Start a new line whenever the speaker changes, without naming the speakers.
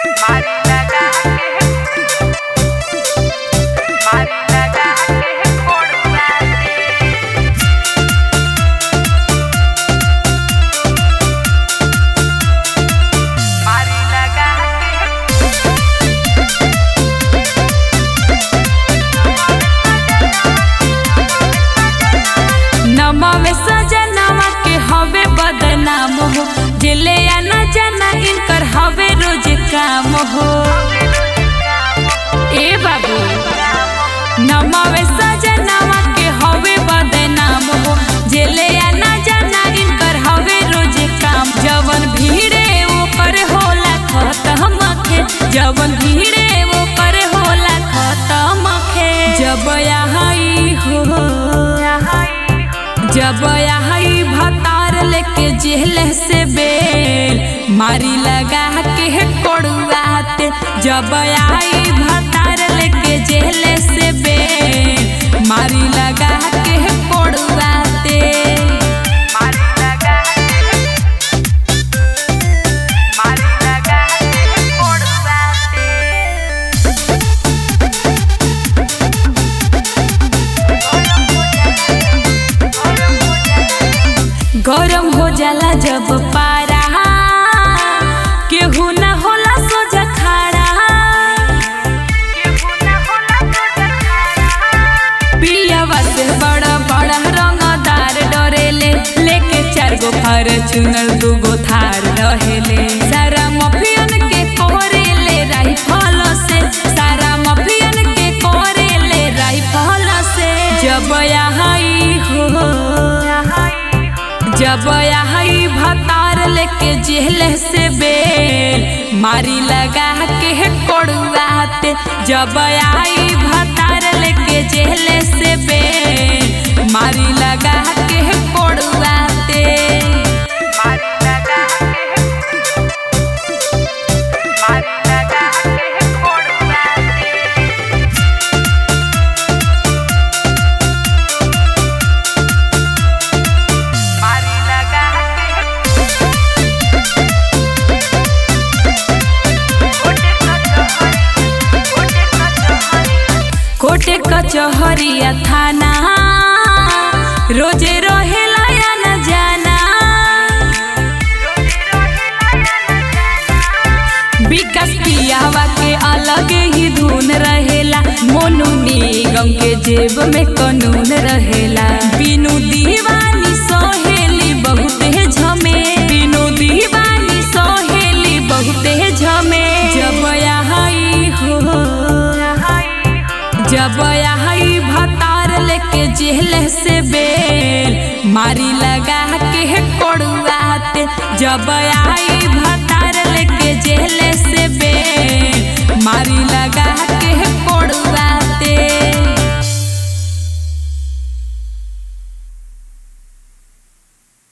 मारी लगा के मारी लगा के कोड़ुआ दे मारी लगा के
नमावे सजनावा के हवे बदनाम हो जेले या न जाना इनकर हवे रोज काम हो ए बाबू नमावे सजनावा के हवे बदनाम हो जेले या न जाना इनकर हवे रोज काम जवन भीड़े वो कर होला खत्म खे जवन भीड़े वो कर होला खत्म खे जब यहाँ हो जब आई भतार लेके जेल से बेल मारी लगा के कोड़ुआते जब आई भतार लेके जेल से बेल मारी लगा के कोड़ुआते
मारी लगा के मारी लगा के कोड़ुआ दे
गरम हो जाला जब पारा केहू न होला सोजा खाड़ा पियावा से बड़ा बड़ा रंगदार डरेले लेके चार गो फॉर्च्यूनर दू गो थार रहेले सारा मफियन के कोरेले राइफल से सारा मफियन के कोरेले राइफल से जब यहाँ हो जब आई भतार लेके जेल से बेल मारी लगा के कोड़ुआते जब आई भतार लेके जेल से बेल मारी लगा के कोड़ुआते
मारी लगा के मारी लगा के कोड़ुआ दे मारी लगा
कोटे कचहरिया थाना रोजे रहेला या न जाना विकास पियावा के अलग ही धुन रहेला मोनू निगम के जेब में कानून रहेला बिनु दीवानी सोहेली बहुते झमे बिनु दीवानी सोहेली बहुते झमे जब यहाँ हो जब आई भतार लेके जेल से बेल मारी लगा के कोड़ुआते जब आई भतार लेके जेल से बेल मारी